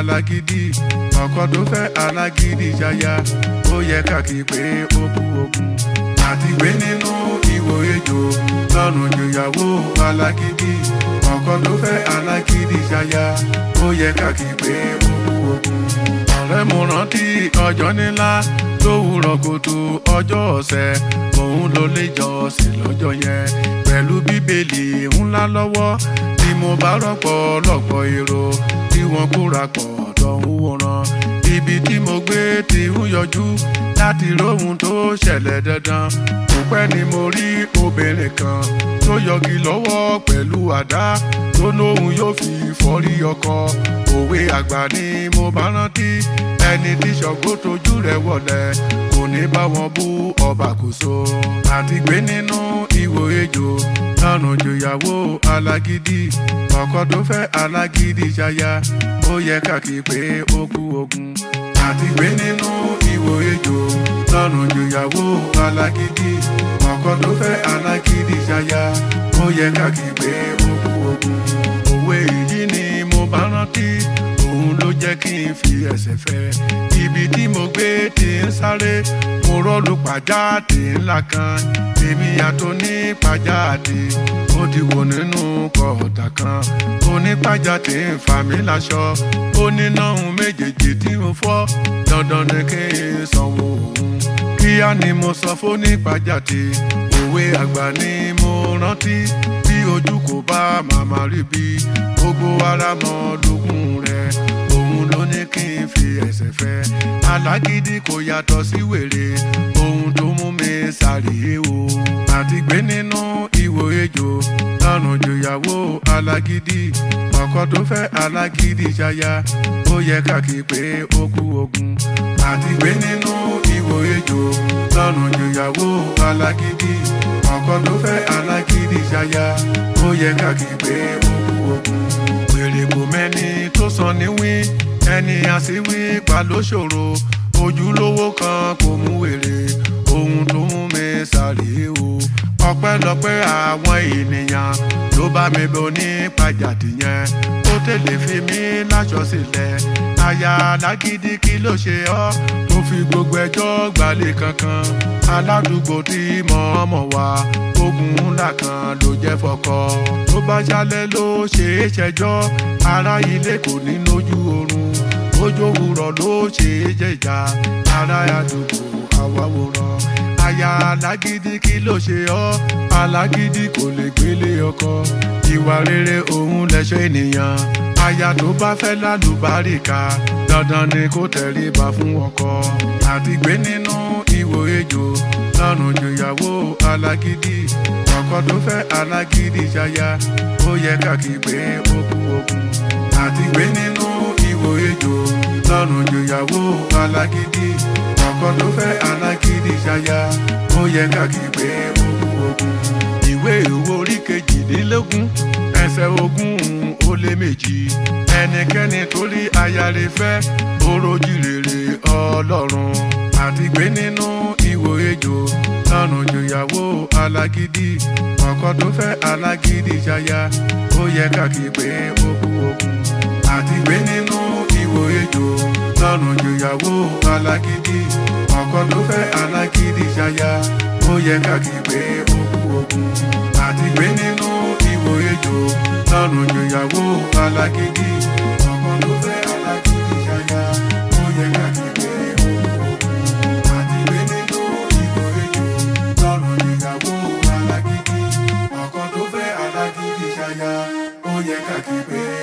alágídí ọkọ tó fẹ́ alágídí ṣaya ó yẹ káàkì pé ó kú ogun àti gbé nínú ìwò ejò lọ́rùn jòyàwó alágídí ọkọ tó fẹ́ alágídí ṣaya ó yẹ káàkì pé ó kú ogun ọ̀rẹ́ mo rántí ọjọ́ nílá lówùrọ̀ kòtò ọjọ́ ọ̀sẹ̀ òun ló lè jọ sí lọ́jọ́ yẹn pẹ̀lú bíbélì ńlá lọ́wọ́ tí mo bá rọ́pọ̀ lọ́pọ̀ èrò tí wọ́n kóra pọ̀ lọ́hùn wòran ibi tí mo gbé ti ń yọjú láti róhun tó ṣẹlẹ̀ dandan kò pẹ́ ni mo rí obìnrin kan tó yọgi lọ́wọ́ pẹ̀lú àdá tó lóhun yóò fi fọ́rí ọkọ òwe àgbà ni mo bá rántí ẹni tí ṣọ̀gbó tójú rẹ̀ wọlé kò ní bá wọn bú ọba kò so àti gbé nínú ìwò ejò lọ́rùn jòyàwó alágídí ọkọ tó fẹ́ alágídí ṣaya ó yẹ káàkiri pé ó kú ogun àti gbé nínú ìwò ejò lọ́rùn jòyàwó alágídí ọkọ tó fẹ́ alágídí ṣaya ó yẹ káàkiri pé ó kú ogun òwe yìí ni mo bá rántí òun ló jẹ́ kí n fi ẹsẹ̀ fẹ́ ibi tí mo gbé ti ń sáré mo rọ́ọ̀lù pàjáde ńlá kan èmi yàtọ̀ ní pàjáde ó ti wò nínú kọ̀ọ̀tà kan onípàjáde ń fà mí láṣọ ó ní náhùn méjèèjì tí mo fọ́ dandan ni kí n sanwó òun kíá ni mo sọ fónípàjáde òwe àgbà ni mo rántí bí ojú kò bá màmá rí bí gbogbo ara mọ lógún rẹ òun ló ní kí n fi ẹsẹ̀ fẹ́ alágídí kò yàtọ̀ sí wèrè ohun tó mú mi sáré o àti gbé nínú ìwò ejò lọ́rùn jòyàwó alágídí ọkọ tó fẹ́ alágídí ṣaya ó yẹ káàkiri pé ó kú ogun àti gbé nínú ìwò ejò lọ́rùn jòyàwó alágídí ọkọ tó fẹ́ alágídí ṣaya ó yẹ káàkiri pé ó kú ogun wèrè kò mẹ́ni tó sàn níwí ẹni àsíwí pa ló ṣòro ojúlówó kan kò mú wèrè ohun tó mú mi sáré o ọpẹ́lọpẹ́ àwọn ènìyàn ló bá mi bọ ní pàjáde yẹn ó tẹ̀lé fi mí láṣọ sílẹ̀ aya alágídí kí ló ṣe ọ́ tó fi gbogbo ẹjọ́ gbalẹ̀ kankan aládùúgbò tí mọ̀ọ́mọ̀ wá ogun ńlá kan ló jẹ́ fọkọ tó bá jalè ló ṣe é ṣẹjọ́ ará ilé kò ní lójú oorun ojú òwúrọ̀ ló ṣe é jẹjà ará àdúgbò àwáwòrán aya alágídí kí ló ṣe ọ́ alágídí kò lè gbélé ọkọ ìwà rere òun lẹ̀ṣọ́ ènìyàn aya tó bá fẹ́ lálùbáríkà dandan ni kó tẹríba fún ọkọ àti gbé nínú ìwò ejò lọ́rùn jòyàwó alágídí ọkọ tó fẹ́ alágídí ṣaya ó yẹ káàkiri pé ó kú ogun àti gbé nínú ìwò ejò lọ́rùn jòyàwó alágídí ọkọ tó fẹ́ alágídí ṣaya ó yẹ káàkiri pé ó kú ogun ìwé ìwé orí kejìdínlógún ẹsẹ̀ ogún ó lé méjì ẹnikẹ́ni tó rí ayáre fẹ́ orójì rere ọlọ́run àti gbé nínú ìwò ejò lọ́rùn jòyàwó alágídí ọkọ tó fẹ́ alágídí ṣaya ó yẹ káàkiri pé ó kú ogun àti gbé nínú ìwò ejò lọ́rùn jòyàwó alágídí ọkọ tó fẹ́ alágídí ṣaya ó yẹ káàkiri pé ó kú ogun àti gbé nínú ìwò ejò lọ́rùn jòyàwó alágídí ọkọ tó fẹ́ alágídí ṣaya ó yẹ káàkiri pé ó kú ogun àti gbé nínú ìwò ejò lọ́rùn jòyàwó alágídí ọkọ tó fẹ́ alágídí ṣaya ó yẹ káàkiri pé.